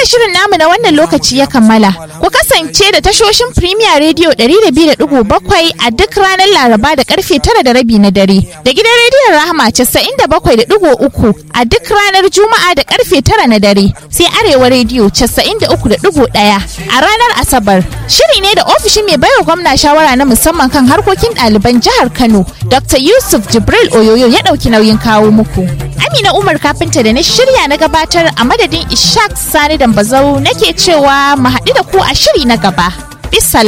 haka shirin namu na wannan lokaci ya kammala. Ku kasance da tashoshin Premier Radio 102.7 a duk ranar Laraba da karfe tara da rabi na dare. Da gidan rediyon Rahama 97.3 a duk ranar Juma'a da karfe tara na dare. Sai Arewa Radio 93.1 a ranar Asabar. Shiri ne da ofishin mai baiwa gwamna shawara na musamman kan harkokin ɗaliban jihar Kano, Dr. Yusuf Jibril Oyoyo ya ɗauki nauyin kawo muku. Amina Umar kafinta da na shirya na gabatar a madadin Ishaq Sani Dambazau nake cewa mu haɗu da ku a shiri na gaba. Bisala.